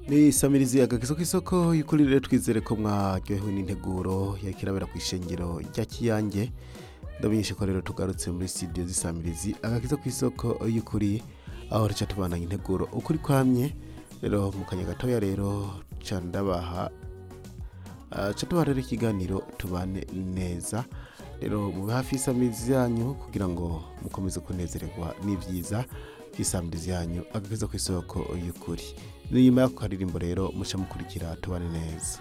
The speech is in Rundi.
ni samirizi agakizo k'isoko y'ukuri rero twizere ko mwaryohewe n'integuro yakirabera ku ishengero rya kiyange ndamenyesha ko rero tugarutse muri studio z'isamirizi agakizo k'isoko y'ukuri aho rica tubandanya integuro ukuri kwamye rero mu kanya gatoya rero ca ndabaha ah, ca tubaha rero ikiganiro tubane neza rero mube hafi y'isamirizi yanyu kugira ngo mukomeze kunezererwa n'ivyiza by'isamirizi yanyu agakizo k'isoko y'ukuri ni nyuma y'ako karirimbo rero muca mukurikira tubane neza